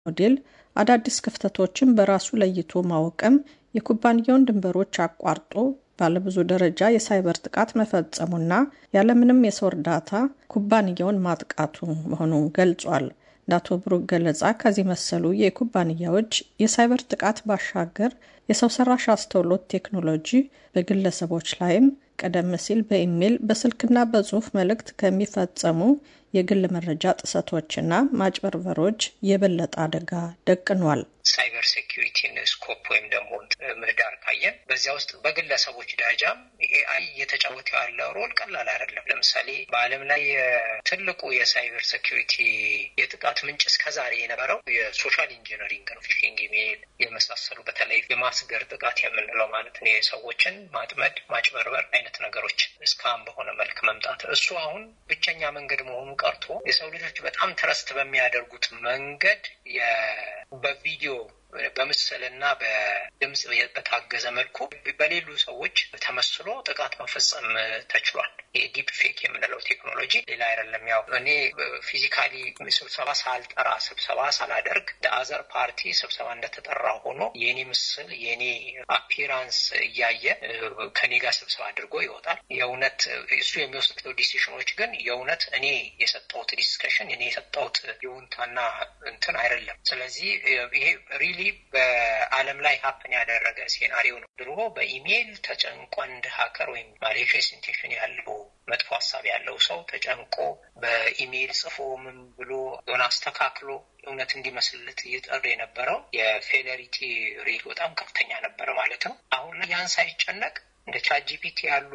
ሞዴል አዳዲስ ክፍተቶችን በራሱ ለይቶ ማወቅም የኩባንያውን ድንበሮች አቋርጦ ባለብዙ ደረጃ የሳይበር ጥቃት መፈጸሙና ያለምንም የሰው እርዳታ ኩባንያውን ማጥቃቱ መሆኑን ገልጿል። እንደ አቶ ብሩክ ገለጻ ከዚህ መሰሉ የኩባንያዎች የሳይበር ጥቃት ባሻገር የሰው ሰራሽ አስተውሎት ቴክኖሎጂ በግለሰቦች ላይም ቀደም ሲል በኢሜይል በስልክና በጽሁፍ መልእክት ከሚፈጸሙ የግል መረጃ ጥሰቶችና ማጭበርበሮች የበለጠ አደጋ ደቅኗል። ሳይበር ሴኪሪቲን ስኮፕ ወይም ደግሞ ምህዳር ካየን በዚያ ውስጥ በግለሰቦች ደረጃም ኤአይ እየተጫወተ ያለው ሮል ቀላል አይደለም። ለምሳሌ በዓለም ላይ ትልቁ የሳይበር ሴኪሪቲ የጥቃት ምንጭ እስከዛሬ የነበረው የሶሻል ኢንጂነሪንግ ነው። ፊሽንግ ኢሜይል የመሳሰሉ በተለይ የማስገር ጥቃት የምንለው ማለት ነው። የሰዎችን ማጥመድ፣ ማጭበርበር አይነት ነገሮች እስካም በሆነ መልክ መምጣት እሱ አሁን ብቸኛ መንገድ መሆኑ ቀርቶ የሰው ልጆች በጣም ትረስት በሚያደርጉት መንገድ በቪዲዮ በምስልና በድምፅ በታገዘ መልኩ በሌሉ ሰዎች ተመስሎ ጥቃት መፈጸም ተችሏል። የዲፕ ፌክ የምንለው ቴክኖሎጂ ሌላ አይደለም። ያው እኔ ፊዚካሊ ስብሰባ ሳልጠራ ስብሰባ ሳላደርግ አዘር ፓርቲ ስብሰባ እንደተጠራ ሆኖ የኔ ምስል የኔ አፒራንስ እያየ ከኔ ጋር ስብሰባ አድርጎ ይወጣል። የእውነት እሱ የሚወስደው ዲሲሽኖች ግን የእውነት እኔ የሰጠሁት ዲስከሽን እኔ የሰጠሁት ይሁንታና እንትን አይደለም። ስለዚህ ይሄ ሪሊ በዓለም ላይ ሀፕን ያደረገ ሴናሪዮ ነው። ድሮ በኢሜይል ተጨንቆ አንድ ሀከር ወይም ማሌሽየስ ኢንቴንሽን ያለው መጥፎ ሀሳብ ያለው ሰው ተጨንቆ በኢሜይል ጽፎ ምን ብሎ ሆነ አስተካክሎ እውነት እንዲመስልለት እየጠሩ የነበረው የፌለሪቲ ሬት በጣም ከፍተኛ ነበረ ማለት ነው። አሁን ላይ ያን ሳይጨነቅ እንደ ቻትጂፒቲ ያሉ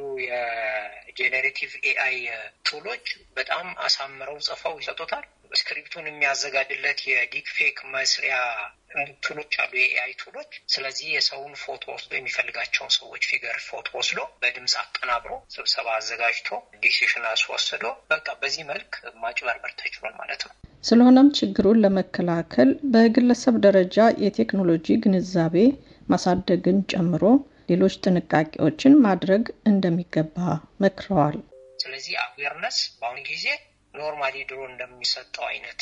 የጄኔሬቲቭ ኤአይ ቱሎች በጣም አሳምረው ጽፈው ይሰጡታል። ስክሪፕቱን የሚያዘጋጅለት የዲፕ ፌክ መስሪያ ቱሎች አሉ፣ የኤአይ ቱሎች። ስለዚህ የሰውን ፎቶ ወስዶ የሚፈልጋቸውን ሰዎች ፊገር ፎቶ ወስዶ በድምፅ አቀናብሮ ስብሰባ አዘጋጅቶ ዲሲሽን አስወስዶ በቃ በዚህ መልክ ማጭበርበር ተችሏል ማለት ነው። ስለሆነም ችግሩን ለመከላከል በግለሰብ ደረጃ የቴክኖሎጂ ግንዛቤ ማሳደግን ጨምሮ ሌሎች ጥንቃቄዎችን ማድረግ እንደሚገባ መክረዋል። ስለዚህ አዌርነስ በአሁኑ ጊዜ ኖርማሊ ድሮ እንደሚሰጠው አይነት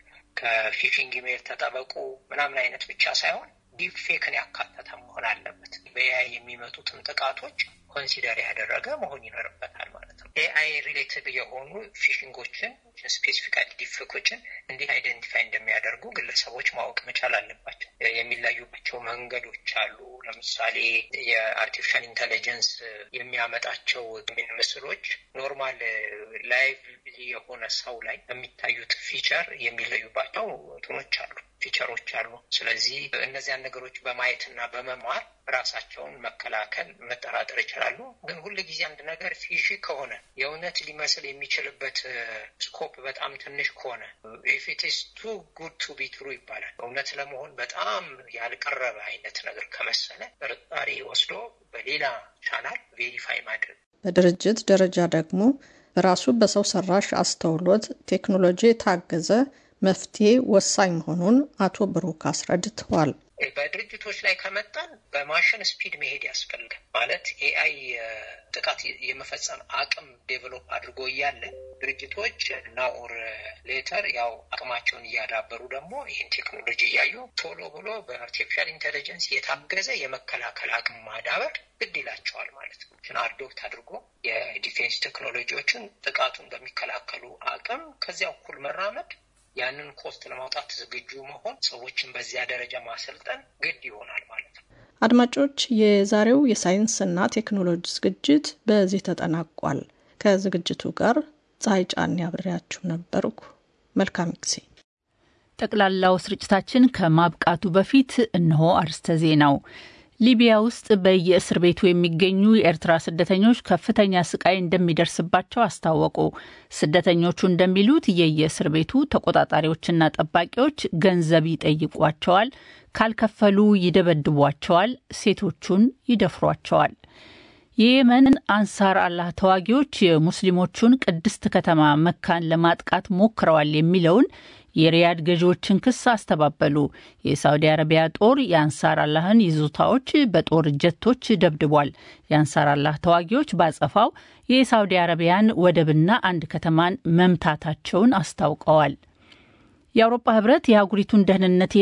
ከፊሽንግ ኢሜይል ተጠበቁ ምናምን አይነት ብቻ ሳይሆን ዲፕ ፌክን ያካተተ መሆን አለበት። በኤአይ የሚመጡትን ጥቃቶች ኮንሲደር ያደረገ መሆን ይኖርበታል ማለት ነው። ኤአይ ሪሌትድ የሆኑ ፊሽንጎችን ስፔሲፊካሊ ዲፌኮችን እንዴት አይደንቲፋይ እንደሚያደርጉ ግለሰቦች ማወቅ መቻል አለባቸው። የሚለዩባቸው መንገዶች አሉ። ለምሳሌ የአርቲፊሻል ኢንቴሊጀንስ የሚያመጣቸው ምስሎች ኖርማል ላይቭ የሆነ ሰው ላይ የሚታዩት ፊቸር የሚለዩባቸው እንትኖች አሉ ፊቸሮች አሉ። ስለዚህ እነዚያን ነገሮች በማየትና በመማር ራሳቸውን መከላከል መጠራጠር ይችላሉ። ግን ሁል ጊዜ አንድ ነገር ፊሺ ከሆነ የእውነት ሊመስል የሚችልበት ስኮፕ በጣም ትንሽ ከሆነ ኢፍ ኢት ኢዝ ቱ ጉድ ቱ ቢ ትሩ ይባላል። እውነት ለመሆን በጣም ያልቀረበ አይነት ነገር ከመሰለ ጥርጣሬ ወስዶ በሌላ ቻናል ቬሪፋይ ማድረግ። በድርጅት ደረጃ ደግሞ በራሱ በሰው ሰራሽ አስተውሎት ቴክኖሎጂ የታገዘ መፍትሄ ወሳኝ መሆኑን አቶ ብሩክ አስረድተዋል። በድርጅቶች ላይ ከመጣን በማሽን ስፒድ መሄድ ያስፈልጋል። ማለት ኤአይ ጥቃት የመፈጸም አቅም ዴቨሎፕ አድርጎ እያለ ድርጅቶች ናኦር ሌተር ያው አቅማቸውን እያዳበሩ ደግሞ ይህን ቴክኖሎጂ እያዩ ቶሎ ብሎ በአርቲፊሻል ኢንቴሊጀንስ የታገዘ የመከላከል አቅም ማዳበር ግድ ይላቸዋል ማለት ነው። አዶፕት አድርጎ የዲፌንስ ቴክኖሎጂዎችን ጥቃቱን በሚከላከሉ አቅም ከዚያ እኩል መራመድ ያንን ኮስት ለማውጣት ዝግጁ መሆን ሰዎችን በዚያ ደረጃ ማሰልጠን ግድ ይሆናል ማለት ነው። አድማጮች፣ የዛሬው የሳይንስና ቴክኖሎጂ ዝግጅት በዚህ ተጠናቋል። ከዝግጅቱ ጋር ፀሐይ ጫን ያብሬያችሁ ነበርኩ። መልካም ጊዜ። ጠቅላላው ስርጭታችን ከማብቃቱ በፊት እነሆ አርስተ ዜናው። ሊቢያ ውስጥ በየእስር ቤቱ የሚገኙ የኤርትራ ስደተኞች ከፍተኛ ስቃይ እንደሚደርስባቸው አስታወቁ። ስደተኞቹ እንደሚሉት የየእስር ቤቱ ተቆጣጣሪዎችና ጠባቂዎች ገንዘብ ይጠይቋቸዋል፣ ካልከፈሉ ይደበድቧቸዋል፣ ሴቶቹን ይደፍሯቸዋል። የየመን አንሳር አላህ ተዋጊዎች የሙስሊሞቹን ቅድስት ከተማ መካን ለማጥቃት ሞክረዋል የሚለውን የሪያድ ገዢዎችን ክስ አስተባበሉ። የሳውዲ አረቢያ ጦር የአንሳር አላህን ይዞታዎች በጦር ጀቶች ደብድቧል። የአንሳር አላህ ተዋጊዎች ባጸፋው የሳውዲ አረቢያን ወደብና አንድ ከተማን መምታታቸውን አስታውቀዋል። የአውሮፓ ህብረት የአህጉሪቱን ደህንነት